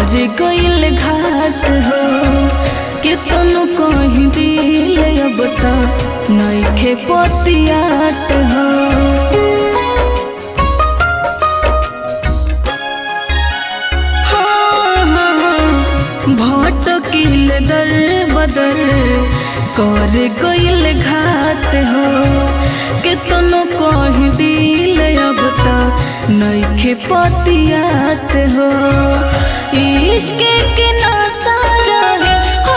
कर गइल घात हो केतनो कहीं दिल अब त नइखे पतियात हो हाँ, हाँ, भटकिल दर बदर कर गइल घात हो केतनो कहीं दिल अब त नइखे पतियात हो इश्क के नशा रहे हो,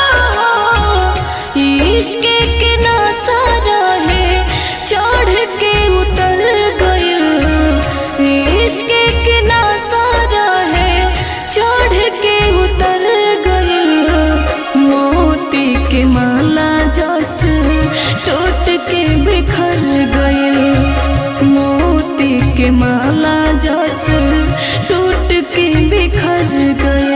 इश्क के नशा रहे चढ़ के उतर गइल इश्क के नशा रहे चढ़ के उतर गइल मोती के माला जस टूट के बिखर गइल मोती के माला जस टूट के बिखर गइल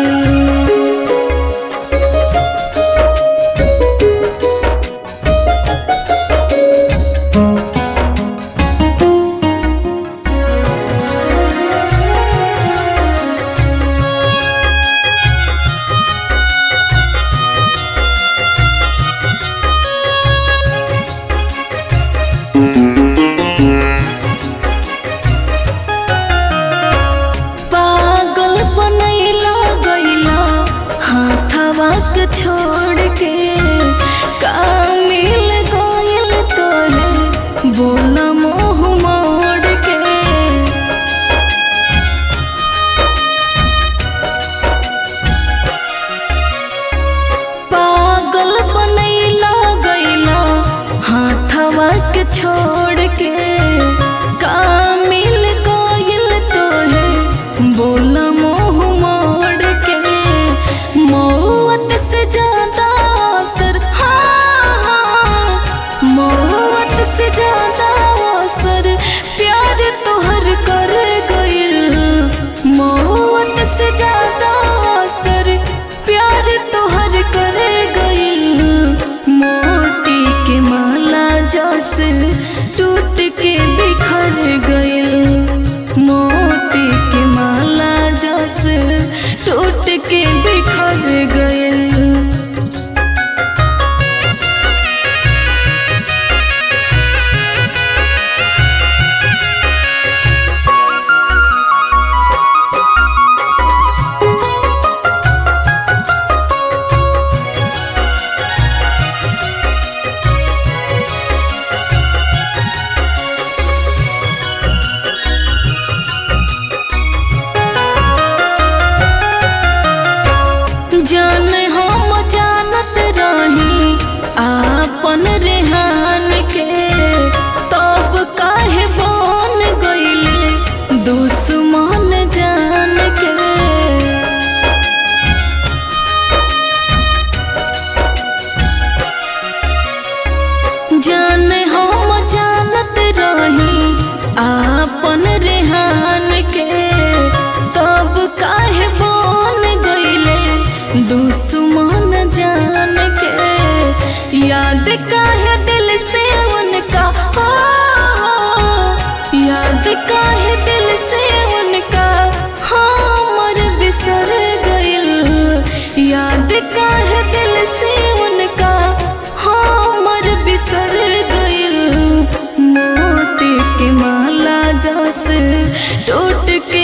पागल बनैला गैला हाथवा के छोड़ के का मिल गइल तोहे बोला मोह मोड़ के पागल बनैला गैला हाथवा के छोड़ के का मिल गइल तोहे बोला मोह मोड़ के मौत से ज्यादा असर हाँ हाँ मौत से ज्यादा असर प्यार तोहर कर गइल मौत से ज्यादा असर प्यार तोहर कर गइल मोती के माला जस टूट के बिखर गइल मोती के माला जस टूट के बिखर गइल जान हम जानत रही आपन रेहान के तब काहे बन गइले दुश्मन जान के जान हम जानत रही आपन रेहान के तब काहे बन गइले दुश्मन जान के याद काहे दिल से उनका हो, याद काहे दिल से उनका हमर बिसर गइल याद काहे दिल से उनका हमर बिसर गइल मोती के माला जस टूट के